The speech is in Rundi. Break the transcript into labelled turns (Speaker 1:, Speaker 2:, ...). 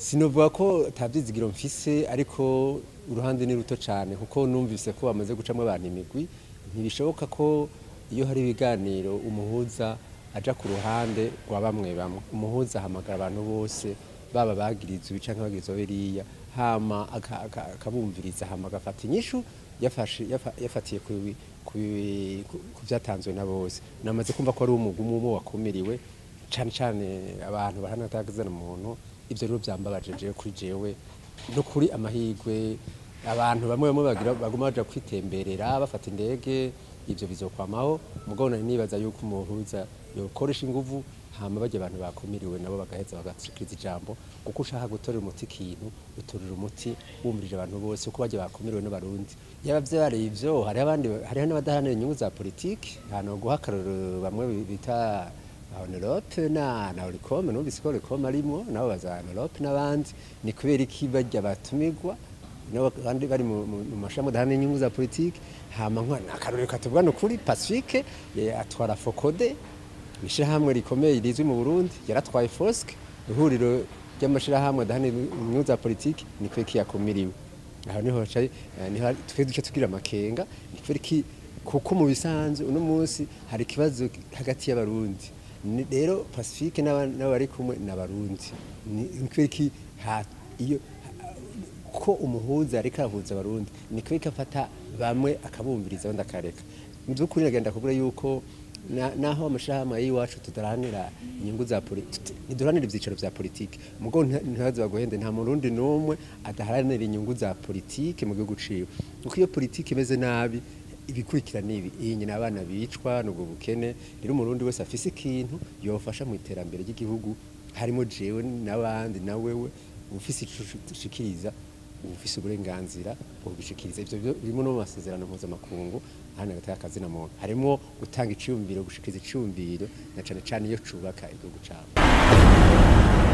Speaker 1: sinovuga ko atabyizigiro mfise ariko uruhande ni ruto cyane kuko numvise ko bamaze gucamo abantu imigwi ntibishoboka ko iyo hari ibiganiro umuhuza aja ku ruhande rwa bamwe bamwe umuhuza ahamagara abantu bose baba bagiriza ibi canke bagiriza biriya hama aka- aka- akabumviriza hama agafata inyishu yafashe- yafa- yafatiye ku bi- ku bi- ku- ku vyatanzwe na bose namaze kumva ko ari umugwi umwe umwe wakumiriwe cane cane abantu bahanatagazana umuntu ivyo rero vyambabaje jewe kuri jewe no kuri amahirwe abantu bamwe bamwe bagira baguma baja kwitemberera bafata indege ivyo bizokwamaho mugabo nari nibaza yuko umuhuza yokoresha inguvu hama barya abantu bakumiriwe nabo bagaheza bagashikiriza ijambo kuko ushaka gutorera umuti ikintu utorera umuti wumvirije abantu bose kuko barya bakumiriwe n'abarundi yaba vyareye ivyo hariho abandi hariho n'abadaharanira inyungu za politiki hano guha akarorero bamwe bita Honorop na na Oricom numvise ko Oricom arimwo nabo baza Honorop n'abandi ni kubera iki barya batumirwa n'abandi bari mu mu- mu mashami adahana inyungu za politiki hama nka akarorero katuvuga no kuri Pacifique ye atwara Focode ishirahamwe rikomeye rizwi mu Burundi yaratwaye Fosk ihuriro ry'amashirahamwe adahana inyungu za politiki ni kubera iki yakumiriwe aho niho haca niho twe duce tugira amakenga ni kubera iki kuko mu bisanzwe uno munsi hari ikibazo hagati y'abarundi Ni- rero pacifique n'aba- n'abari kumwe n'abarundi ni ni kubera iki ha- iyo ko umuhuza ariko arahuza abarundi ni kubera ko afata bamwe akabumviriza abandi akareka mu by'ukuri nagenda kubura yuko na- naho amashirahamwe y'iwacu tudaharanira inyungu za politiki ntiduharanira ibyicaro vya politiki mugo ntibaze baguhende nta murundi n'umwe adaharanira inyungu za politiki mu gihugu ciwe kuko iyo politiki imeze nabi ibikurikira nibi iyi nyina abana bicwa nubwo bukene rero umurundi wese afise ikintu yofasha mu iterambere ry'igihugu harimo jewe n'abandi na wewe ufise ico ushikiriza ufise uburenganzira ubishikiriza ivyo byo birimo no mu masezerano mpuzamakungu hano hagati y'akazi na muntu harimo gutanga iciyumviro gushikiriza iciyumviro na cane cane iyo cubaka igihugu cawe